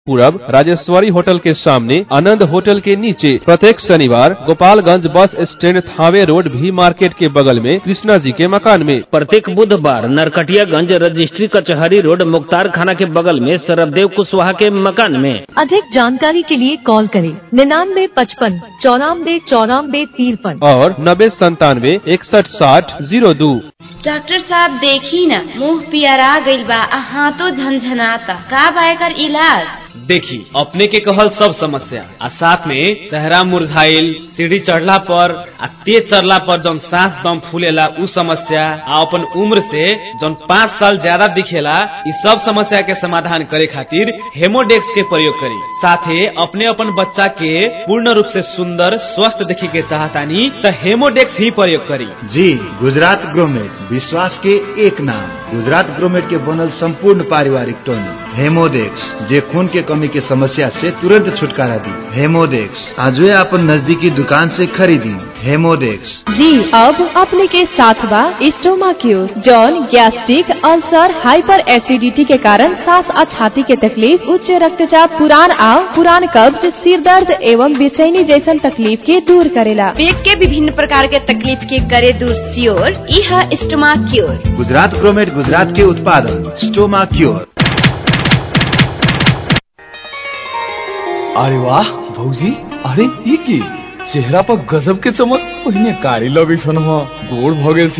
पूरब राजेश्वरी होटल के सामने आनंद होटल के नीचे प्रत्येक शनिवार Gopalganj bus stand Thawe road भी मार्केट के बगल में कृष्णा जी के मकान में प्रत्येक बुधवार नरकटियागंज रजिस्ट्री कचहरी रोड मुख्तार खाना के बगल में सरबदेव कुशवाहा के मकान में अधिक जानकारी के लिए कॉल करें निन्यानवे पचपन चौरानवे चौरानवे तिरपन और नब्बे संतानवे इकसठ साठ जीरो दो डॉक्टर साहब देखी न मुंह पियरा गइल बा आ हाथों झनझनाता का बा एकर इलाज देखी अपने के कहल सब समस्या आ साथ में चेहरा मुरझाइल सीढ़ी चढ़ला पर आ तेज चढ़ला पर जौन सांस दम फूलेला उ समस्या आ अपन उम्र से जौन पाँच साल ज्यादा दिखेला इ सब समस्या के समाधान करे खातिर हेमोडेक्स के प्रयोग करी साथे अपने अपन बच्चा के पूर्ण रूप से सुंदर स्वस्थ देखे के चाहतानी त हेमोडेक्स ही प्रयोग करी जी गुजरात ग्रोमेट विश्वास के एक नाम गुजरात ग्रोमेट के बनल संपूर्ण पारिवारिक टॉनिक हेमोडेक्स जे खून के कमी के समस्या से तुरंत छुटकारा दी हेमोडेक्स आजवे अपन नजदीकी दुकान से खरीदी हेमोडेक्स जी अब अपने के साथ बा स्टोमा क्यूर जौन गैस्ट्रिक अल्सर हाइपर एसिडिटी के कारण सांस और छाती के तकलीफ उच्च रक्तचाप पुरान आव पुरान कब्ज सिर दर्द एवं बेचैनी जैसन तकलीफ के दूर करेला पेट के विभिन्न प्रकार के तकलीफ के करे दूर सियोर इह स्टमा क्योर गुजरात ग्रोमेट गुजरात के उत्पादन स्टोमा क्योर अरे वाह भौजी अरे ई की चेहरा पर गजब के चमक पहिने कारी लगे छन गोड़ भ गेल